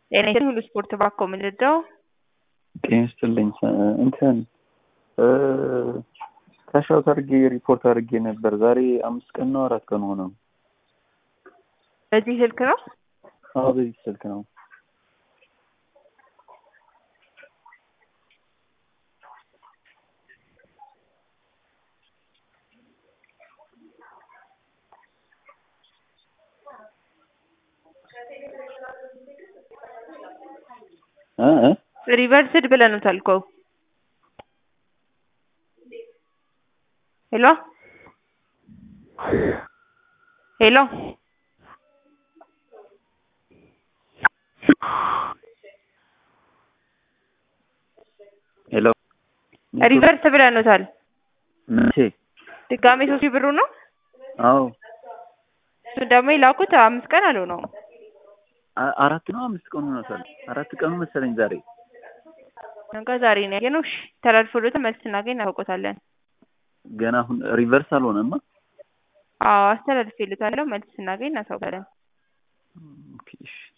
ጤና ይስጥልኝ ሁሉ ስፖርት ባኮ ምንድነው? ጤና ይስጥልኝ እንትን ከሻውት አድርጌ ሪፖርት አድርጌ ነበር። ዛሬ አምስት ቀን ነው አራት ቀን ሆነው። በዚህ ስልክ ነው? አዎ በዚህ ስልክ ነው። እ እ ሪቨርስድ ብለኑታል እኮ ሄሎ ሄሎ ሄሎ ሪቨርስ ብለኑታል። መቼ? ድጋሜ ሶስት ሺህ ብሩ ነው። አዎ እሱን ደግሞ የላኩት አምስት ቀን አልሆነውም። አ- አራት ነው አምስት ቀን ሆኖታል። አራት ቀኑ መሰለኝ ዛሬ። ነገ ዛሬ ነው ያየነው። እሺ ተላልፎልዎታል። መልስ ስናገኝ እናውቆታለን። ገና አሁን ሪቨርስ አልሆነማ። አዎ አስተላልፌልዎታለሁ። መልስ ስናገኝ እናሳውቃለን። ኦኬ እሺ